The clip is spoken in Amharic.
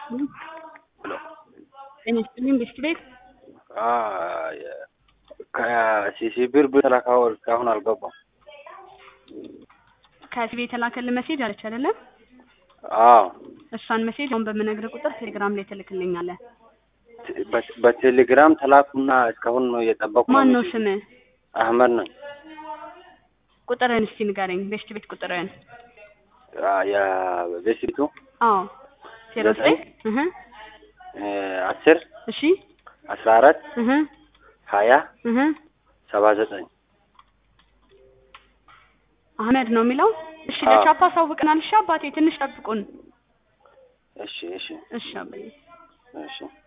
ይስጥልኝ። ሄሎ ጤና ይስጥልኝ። ቤስት ቤት ከሲሲ ብር ብትላካው እስካሁን አልገባም። ከሲቢ የተላከልን መሴጅ አለች አይደለም? አዎ እሷን መሴጅ አሁን በምነግርህ ቁጥር ቴሌግራም ላይ ትልክልኛለህ። በ- በቴሌግራም ተላኩና እስካሁን ነው እየጠበቁ ማን ነው ስምህ? አህመድ ነኝ። ቁጥርህን እስቲ ንገረኝ። ቤስት ቤት ቁጥርህን። የቤሲቱ አዎ ዜሮ ዘጠኝ እህ አስር እሺ አስራ አራት እህ ሀያ እህ ሰባ ዘጠኝ አህመድ ነው የሚለው። እሺ አዎ። ለቻፓ አሳውቀናል። እሺ አባቴ ትንሽ ጠብቁን። እሺ እሺ እሺ አባዬ እሺ